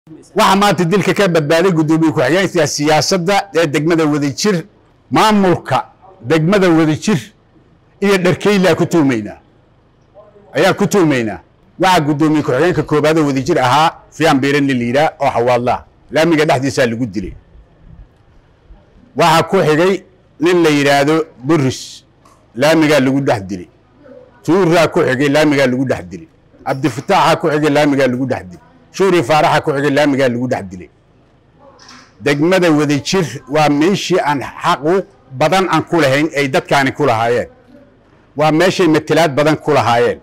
waxaa maanta dilka ka badbaaday guddoomiye ku-xigeenka siyaasadda ee degmada wadajir maamulka degmada wadajir iyo dharkeylaa ku tuumaynaa ayaan ku tuumaynaa waxaa guddoomiye ku-xigeenka koobaadoo wadajir ahaa fiyan biirani liiraa oo xawaadlaha laamiga dhexdiisaa lagu dilay waxaa ku xigay nin la yidhaahdo boris laamigaa lagu dhex dilay tuuraa ku xigay laamigaa lagu dhex dilay cabdifataaxaa ku xigay laamigaa lagu dhex dilay shuuri faaraxa ku xigay laamigaa lagu dhex dilay degmada wadajir waa meeshii aan xaquuq badan aan ku lahayn ay dadkaani ku lahaayeen waa meeshay matelaad badan ku lahaayeen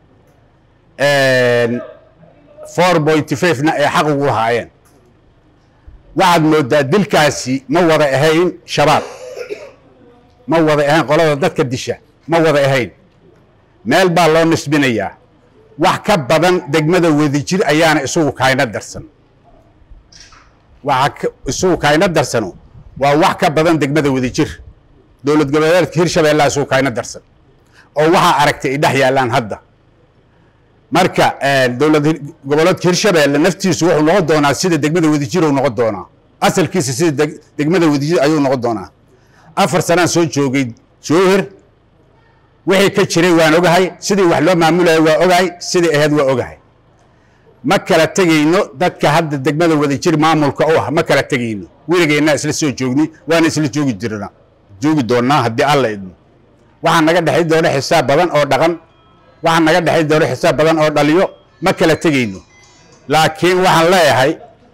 four point five-na ay xaq ugu lahaayeen waxaad moodaa dilkaasi ma wada ahayn shabaab ma wada ahayn qolada dadka disha ma wada ahayn meel baa loo nisbinayaa wax ka badan degmada wadajir ayaana isugu kayna darsan waxa isugu kayna darsano waa wax ka badan degmada wadajir dowlad goboleedka hirshabeellaa isugu kayna darsan oo waxaa aragtay ay dhex yaallaan hadda marka dowlad goboleedka hirshabeelle naftiisu wuxuu noqon doonaa sida degmada wadajir uu noqon doonaa asalkiisa sida degmada wadajir ayuu noqon doonaa afar sanaan soo joogay jowhar wixii ka jiray waan ogahay sidii wax loo maamulaya waa ogahay sidii ahayd waa ogahay ma kala tegayno dadka hadda degmada wadajir maamulka u ah ma kala tegayno weligeennaa isla soo joogni waana isla joogi jirna joogi doonnaa haddii alla idmo waxaa naga dhexay doona xisaab badan oo dhaqan waxaa naga dhexay doona xisaab badan oo dhaliyo ma kala tegayno laakiin waxaan leeyahay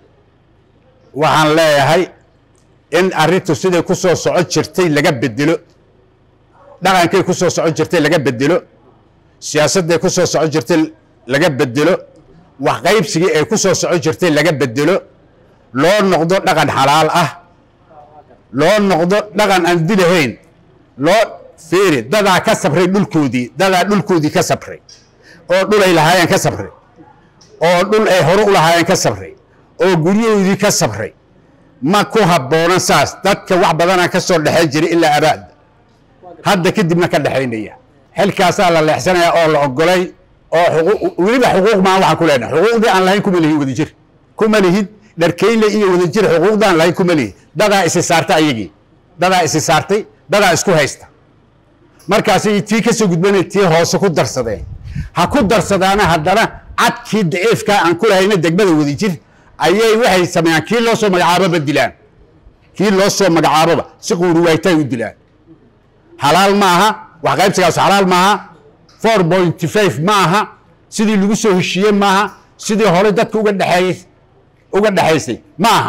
waxaan leeyahay in arrintu siday ku soo socon jirtay laga bedelo dhaqankay ku soo socon jirtay laga bedelo siyaasadday ku soo socon jirtay laga bedelo wax qaybsigii ay ku soo socon jirtay laga bedelo loo noqdo dhaqan xalaal ah loo noqdo dhaqan aan dilahayn loo fiiri dadaa ka sabray dhulkoodii dadaa dhulkoodii ka sabray oo dhul ay lahaayeen ka sabray oo dhul ay hore u lahaayeen ka sabray oo guryahoodii ka sabray ma ku habboonan saas dadka wax badanaa ka soo dhexayn jiray ilaa abaada hadda kadibna ka dhexaynaya xilkaasaa la leexsanaya oo la ogolay oo weliba xuquuq maan waxaan ku leenahay xuquuqdii aan lahayn kuma lihin wadajir kuma lihid dharkeyle iyo wadajir xuquuqdaan lahayn kuma lihin dadaa isi saartay ayagii dadaa isi saartay dadaa isku haysta markaasay tii ka soo gudbanay tii hoose ku darsadeen ha ku darsadaana haddana cadkii daciifkaa aan ku lahayna degmada wadajir ayay waxay sameeyaan kii loo soo magacaaboba dilaan kii loo soo magacaaboba si quuri waaytaay u dilaan xalaal ma aha wax qaybsigaas xalaal ma aha four point five ma aha sidii lagu soo heshiiyey ma aha sidii hore dadka uga dhexeeyey uga dhexaysay ma aha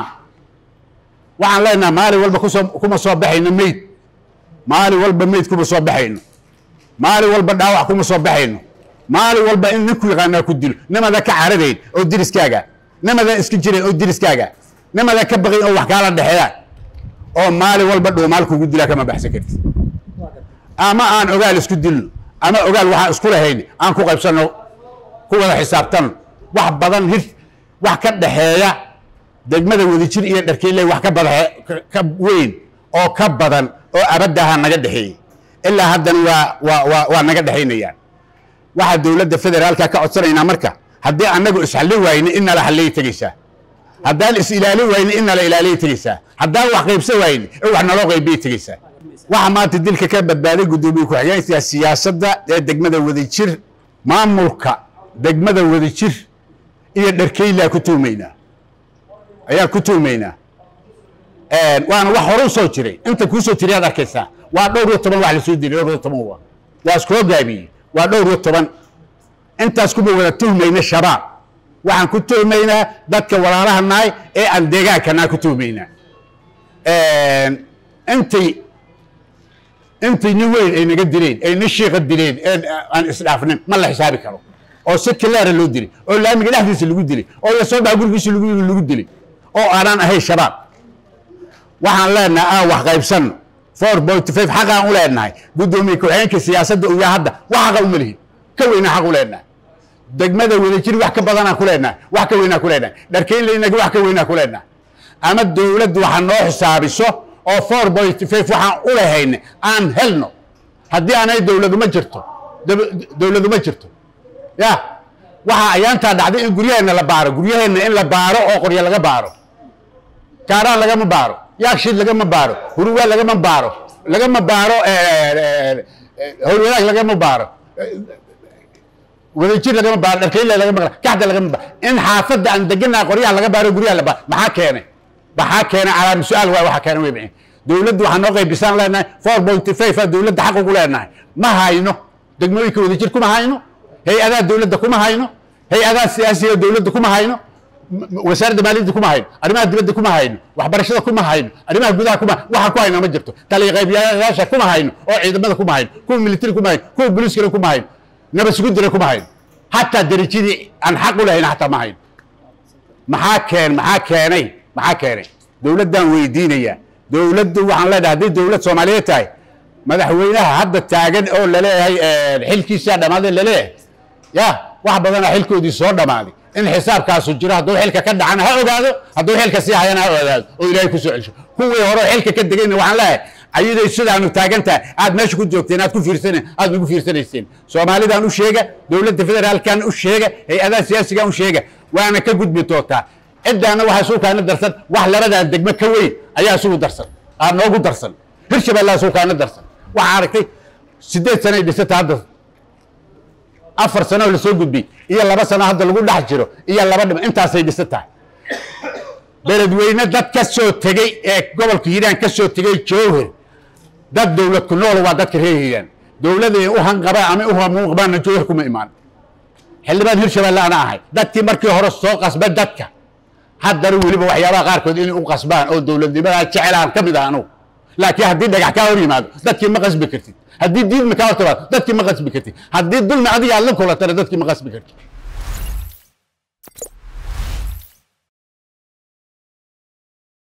waxaan leenaha maalin walba kusoo kuma soo baxayno meyd maalin walba meyd kuma soo baxayno maalin walba dhaawac kuma soo baxayno maalin walba in ninku yaqaanaa ku dilo nimada ka cararayn oo diriskaaga nimada iska jirayn oo diriskaaga nimada ka baqayn oo wax kaala dhexeeyaan oo maalin walba dhuumaal kugu dilaa kama baxsan kartid ama aan ogaal isku dilno ama ogaal waxaan isku lahayn aan ku qaybsanno ku wada xisaabtanno wax badan hir wax ka dhexeeya degmada wadajir iyo dharkeyle wax ka bada ka weyn oo ka badan oo abaddaha naga dhexeeyey ilaa haddana waa waa waa waa naga dhexaynayaan waxaa dowladda federaalka ka codsanaynaa marka haddii annagu isxallin waayne in nala halliyay tegeysaa haddaan is ilaalin wayne in nala ilaaliyay tegeysaa haddaan wax qaybsan waayne in wax naloo qaybiyay tegeysaa waxaa maanta dilka ka badbaaday guddoomiye ku-xigeenka siyaasadda ee degmada wadajir maamulka degmada wadajir iyo dharkeylaa ku tuumaynaa ayaan ku tuumaynaa waana wax hore u soo jiray inta kuu soo jiray aad arkaysaa waa dhowr iyo toban wax lasoo dilay dhowr iyo toban waa waa iskoo gaabiyey waa dhowr iyo toban intaas kuma wada tuhmayna shabaab waxaan ku tuhmaynaa dadka walaalaha nahay ee aan deegaankanaa ku tuhmaynaa intay intay nin weyn ay naga dileen ay nin shiika dileen ee aan isdhaafnin ma la xisaabi karo oo si kilaara loo dilay oo laamiga dhexdiisa lagu dilay oo lasoo dhaca gurigiisa lagu lagu dilay oo aanaan ahayn shabaab waxaan leenahay aan wax qaybsanno four point five xaqaan u leenahay guddoomiye ku-xigeenka siyaasadda uyaa hadda wax xaqa uma lihin ka weynaa xaq u leenahay degmada wadajir wax ka badanaan ku leenahay wax ka weynaa ku leenahay dharkeynlaynaga wax ka weynaa ku leenahay ama dowladdu waxa noo xisaabiso oo four point five waxaan u lahayna aan helno haddii aanay dowladu ma jirto dowladu ma jirto ya waxaa ayaantaa dhacday in guryaheenna la baaro guryaheenna in la baaro oo qoryo laga baaro kaaraan lagama baaro yaakshiid lagama baaro huruwaa lagama baaro lagama baaro howlwadaag lagama baaro wadajir lagama baaro dharkayle lagama baaro kaxda lagama baaro in xaafadda aan deganaa qoryaha laga baaro guryaha la baaro maxaa keenay maxaa keenay calaam su-aal waay waxa keenay way bixin dowladdu waxaa noo qaybisaan leenahay four point five aa dowladda xaq ugu leenahay ma hayno degmooyinka wadajir kuma hayno hay-adaha dowladda kuma hayno hay-adaha siyaasiga dowladda kuma hayno wasaaradda maaliyadda kuma hayno arrimaha dibadda kuma hayno waxbarashada kuma hayno arrimaha gudaha kuma waxa ku hayna ma jirto taliqaybyaasha kuma hayno oo ciidamada kuma hayno kuwa militari kuma hayno kuwa booliiskana kuma hayno nabadsuguddina kuma hayno hataa derajadii aan xaq u lahayn hataa ma hayno maxaa keen maxaa keenay maxaa keenay dowladdaan weydiinayaa dowladdu waxaan leedahay haddii dowlad soomaaliyeed tahay madaxweynaha hadda taagan oo laleeyahay xilkiisaa dhammaaday laleeyahay ya wax badanaa xilkoodii soo dhammaaday in xisaabkaasu jiro hadduu xilka ka dhacana ha ogaado hadduu xilka sii hayana ha ogaado oo ilaahay kusoo celsho kuwii hore xilka ka degayna waxaan leeyahay ayaday sidaanu taagan tahay aad meesha ku joogteen aad ku fiirsan aad nagu fiirsanayseen soomaalidaan u sheega dowladda federaalkan u sheega hay-adaha siyaasigan u sheega waana ka gudbi doontaa ciddaana waxaa suukaana darsan wax labadaa degmo ka weyn ayaa isugu darsan aa noogu darsan hirshabellaa suukaana darsan waxaa aragtay sideed sanay dhisata hadda afar sano oo lasoo gudbiyey iyo laba sano hadda lagu dhex jiro iyo laba dhima intaasay dhisan tahay beledweyne dad ka soo tegey ee gobolka hiiraan ka soo tegey jowhar dad dowlad ku nool waa dadka reer hiiraan dowladay u hanqabaan ama u hamuunqabaanna jowhar kuma imaan xildhibaan hirshabelle ana ahay dadkii markii hore soo qasba dadka haddana weliba waxyaabaha qaarkood inay u qasbaan oo dowladnimadaa jecelaan ka mid ah anugu laakiin haddii dhagax kaa hor yimaado dadkii ma qasbi kartid haddii diidmi kaa hor timaado dadkii ma qasbi kartid haddii dulmi adiga aad la kulatana dadkii ma qasbi kartid